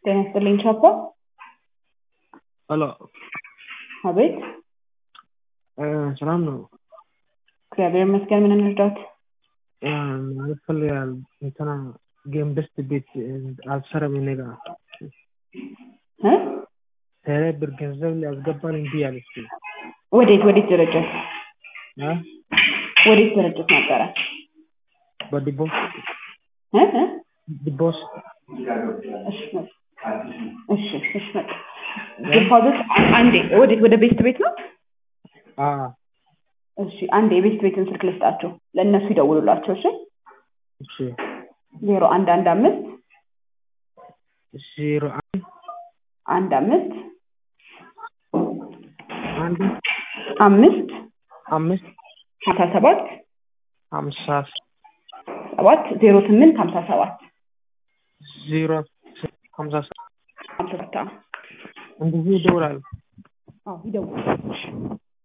ጤና ይስጥልኝ ቻፓ። ሄሎ አቤት። ሰላም ነው? እግዚአብሔር ይመስገን። ምን እንርዳት? ማለት ፈልጋል እንትና ጌም ደስት ቤት አልሰራም እኔ ጋ እ? ቴሌ ብር ገንዘብ ሊያስገባን እምቢ አለች። ወዴት ወዴት ድርጅት አ? ወዴት ድርጅት ነበረ? በዲቦስ እ? እ? ዲቦስ እሺ መጣ። እሺ እሺ መጣ። ዲፖዚት አንዴ ወዴት ወደ ቤስት ቤት ነው? አ እሺ አንዴ የቤስት ቤትን ስልክ ልስጣቸው፣ ለእነሱ ይደውሉላቸው። እሺ እሺ ዜሮ አንድ አንድ አምስት ዜሮ አንድ አንድ አምስት አንድ አምስት አምስት ሀምሳ ሰባት ሀምሳ ሰባት ዜሮ ስምንት ሀምሳ ሰባት ዜሮ ሀምሳ ሀምሳ ሰባት አዎ እንደዚህ ይደውላል። አዎ ይደውሉ።